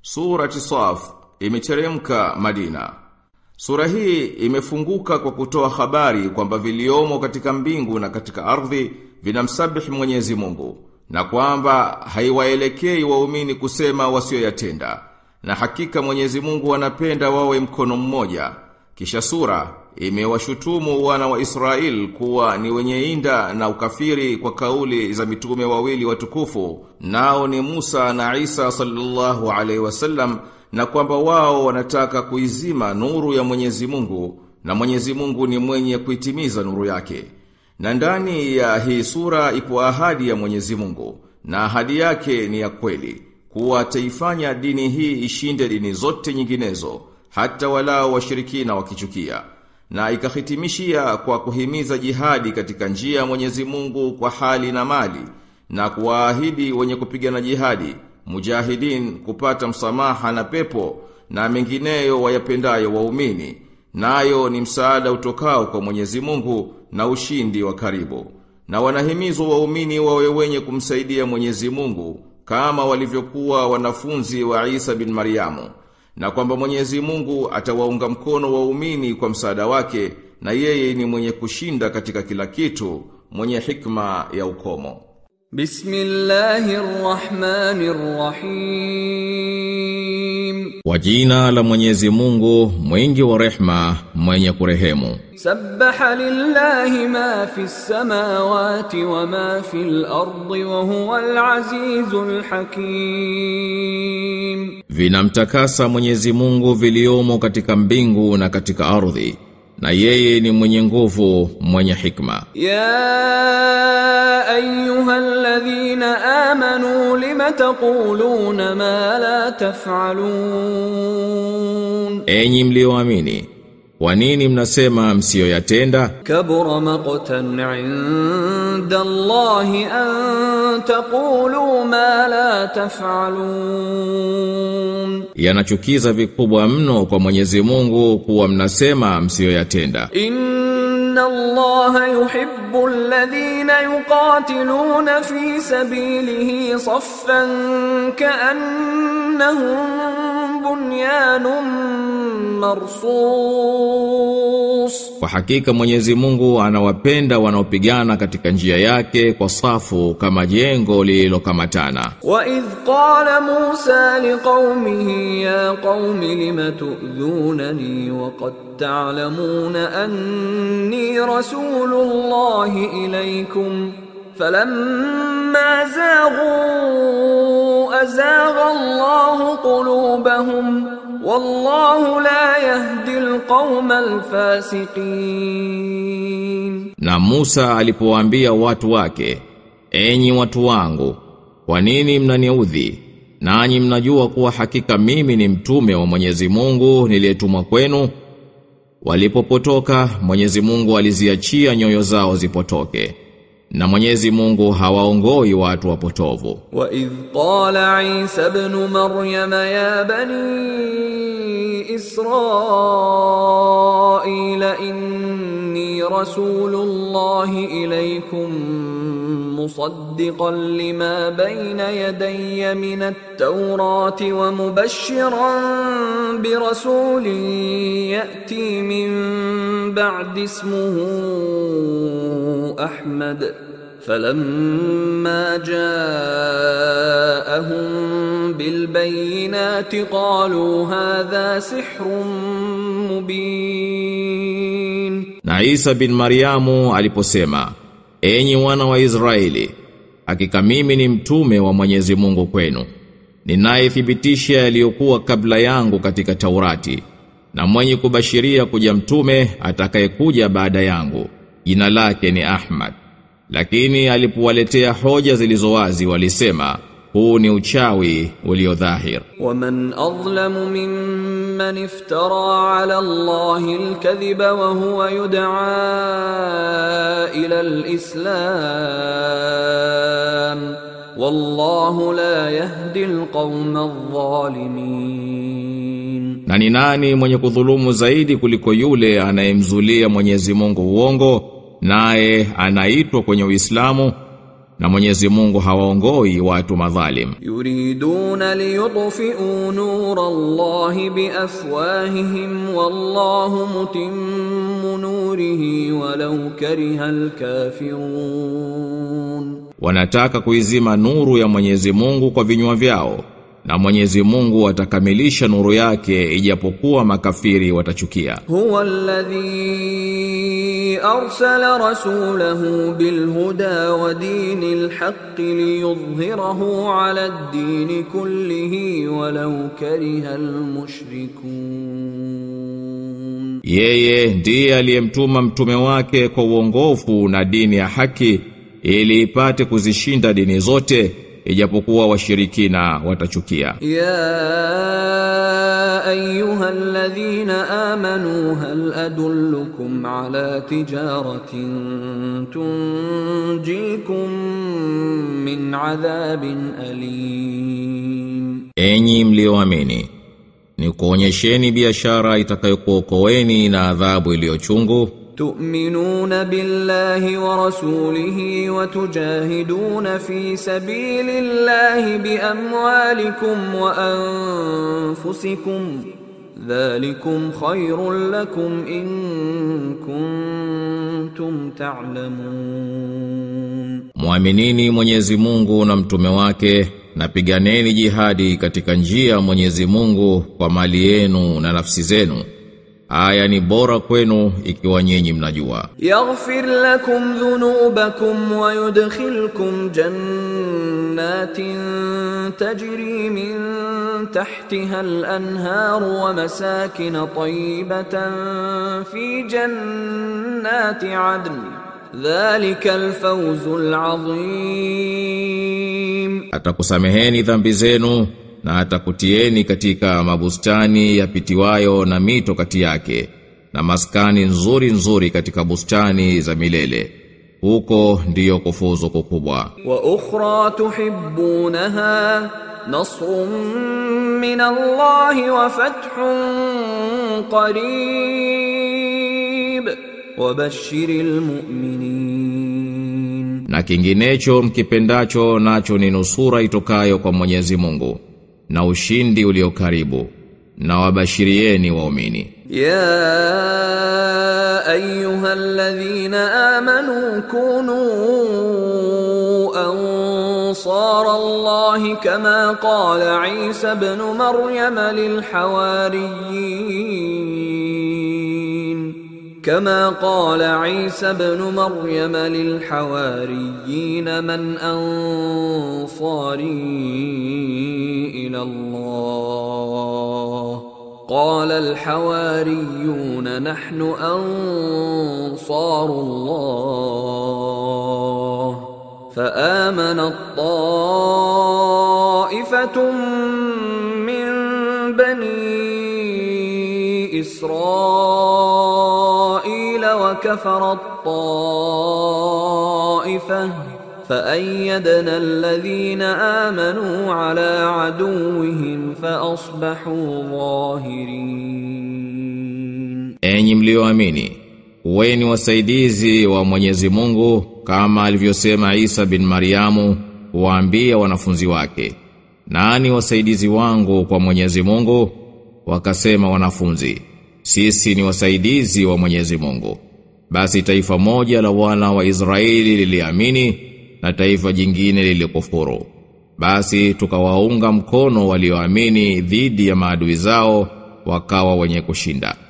Surati Saf imeteremka Madina. Sura hii imefunguka kwa kutoa habari kwamba viliomo katika mbingu na katika ardhi vinamsabihi Mwenyezi Mungu na kwamba haiwaelekei waumini kusema wasioyatenda na hakika Mwenyezi Mungu anapenda wawe mkono mmoja. Kisha sura imewashutumu wana wa Israel kuwa ni wenye inda na ukafiri kwa kauli za mitume wawili watukufu nao ni Musa na Isa sallallahu alaihi wasallam na kwamba wao wanataka kuizima nuru ya Mwenyezi Mungu na Mwenyezi Mungu ni mwenye kuitimiza nuru yake. Na ndani ya hii sura ipo ahadi ya Mwenyezi Mungu na ahadi yake ni ya kweli kuwa ataifanya dini hii ishinde dini zote nyinginezo hata walao washirikina wakichukia na ikahitimishia kwa kuhimiza jihadi katika njia ya Mwenyezi Mungu kwa hali na mali na kuwaahidi wenye kupigana jihadi mujahidin kupata msamaha na pepo na mengineyo wayapendayo waumini nayo ni msaada utokao kwa Mwenyezi Mungu na ushindi wa karibu na wanahimizwa waumini wawe wenye kumsaidia Mwenyezi Mungu kama walivyokuwa wanafunzi wa Isa bin Mariamu na kwamba Mwenyezi Mungu atawaunga mkono waumini kwa msaada wake na yeye ni mwenye kushinda katika kila kitu mwenye hikma ya ukomo Bismillahirrahmanirrahim Kwa jina la Mwenyezi Mungu mwingi wa rehma mwenye kurehemu Sabbaha lillahi ma fi samawati wa ma fi al-ardi wa huwa al-azizul hakim Vinamtakasa Mwenyezi Mungu viliomo katika mbingu na katika ardhi na yeye ni mwenye nguvu mwenye hikma Ya ayyuhalladhina amanu lima taquluna ma la taf'alun Enyi mlioamini kwa nini mnasema msiyoyatenda Kabura maqtan 'inda Allahi an taqulu ma la taf'alun Yanachukiza vikubwa mno kwa Mwenyezi Mungu kuwa mnasema msiyoyatenda Inna Allaha yuhibbu alladhina yuqatiluna fi sabilihi saffan ka'annahum bunyanun marsus Kwa hakika Mwenyezi Mungu anawapenda wanaopigana katika njia yake kwa safu kama jengo lililokamatana. وإذ قال موسى لقومه يا قوم لم تؤذونني وقد تعلمون أني رسول الله إليكم فلما زاغوا أزاغ الله قلوبهم والله لا يهدي القوم الفاسقين Na Musa alipowaambia watu wake, enyi watu wangu, kwa nini mnaniudhi? Nanyi mnajua kuwa hakika mimi ni mtume wa Mwenyezi Mungu niliyetumwa kwenu. Walipopotoka, Mwenyezi Mungu aliziachia nyoyo zao zipotoke. Na Mwenyezi Mungu hawaongoi watu wapotovu. وإذ قال عيسى ابن مريم يا بني إسرائيل إني رسول الله إليكم مصدقا لما بين يدي من التوراة ومبشرا برسول يأتي من بعد اسمه أحمد فلما جاءهم بالبينات قالوا هذا سحر مبين Na Isa bin Mariamu aliposema, enyi wana wa Israeli, hakika mimi ni mtume wa Mwenyezi Mungu kwenu. Ninayethibitisha yaliyokuwa kabla yangu katika Taurati, na mwenye kubashiria kuja mtume atakayekuja baada yangu. Jina lake ni Ahmad. Lakini alipowaletea hoja zilizowazi walisema, huu ni uchawi ulio dhahir. ومن أظلم ممن افترى على الله الكذب وهو يدعى إلى الإسلام والله لا يهدي القوم الظالمين Na ni nani mwenye kudhulumu zaidi kuliko yule anayemzulia Mwenyezi Mungu uongo naye anaitwa kwenye Uislamu na Mwenyezi Mungu hawaongoi watu madhalim يريدون ليطفئوا نور الله بأفواههم والله متم نوره ولو كره الكافرون wanataka kuizima nuru ya Mwenyezi Mungu kwa vinywa vyao na Mwenyezi Mungu atakamilisha nuru yake ijapokuwa makafiri watachukia هو الذي أرسل رسوله بالهدى ودين الحق ليظهره على الدين كله ولو كره المشركون Yeye ndiye aliyemtuma mtume wake kwa uongofu na dini ya haki ili ipate kuzishinda dini zote ijapokuwa washirikina watachukia. يا أيها الذين آمنوا هل أدلكم على تجارة تنجيكم من عذاب أليم Enyi mlioamini, ni kuonyesheni biashara itakayokuokoeni na adhabu iliyochungu, تؤمنون بالله ورسوله وتجاهدون في سبيل الله بأموالكم وأنفسكم ذلكم خير لكم إن كنتم تعلمون Mwaminini Mwenyezi Mungu na mtume wake na piganeni jihadi katika njia ya Mwenyezi Mungu kwa mali yenu na nafsi zenu. Aya ni bora kwenu ikiwa nyinyi mnajua. يغفر لكم ذنوبكم ويدخلكم جنات تجري من تحتها الأنهار ومساكن طيبة في جنات عدن ذلك الفوز العظيم Atakusameheni dhambi zenu na atakutieni katika mabustani yapitiwayo na mito kati yake na maskani nzuri nzuri katika bustani za milele. Huko ndiyo kufuzu kukubwa. واخرى تحبونها نصر من الله وفتح قريب وبشر المؤمنين Na kinginecho mkipendacho nacho ni nusura itokayo kwa Mwenyezi Mungu na ushindi ulio karibu na wabashirieni waumini. يا ايها الذين امنوا كونوا انصار الله كما قال عيسى ابن مريم للحواريين كما قال عيسى ابن مريم للحواريين من انصاري الى الله قال الحواريون نحن انصار الله فامنت طائفه من بني اسرائيل وكفرت طائفه فأيدنا الذين آمنوا على عدوهم فأصبحوا ظاهرين Enyi mlioamini, uweni wasaidizi wa Mwenyezi Mungu kama alivyosema Isa bin Mariamu waambia wanafunzi wake. Nani wasaidizi wangu kwa Mwenyezi Mungu? Wakasema wanafunzi, sisi ni wasaidizi wa Mwenyezi Mungu. Basi taifa moja la wana wa Israeli liliamini na taifa jingine lilikufuru. Basi tukawaunga mkono walioamini dhidi ya maadui zao wakawa wenye kushinda.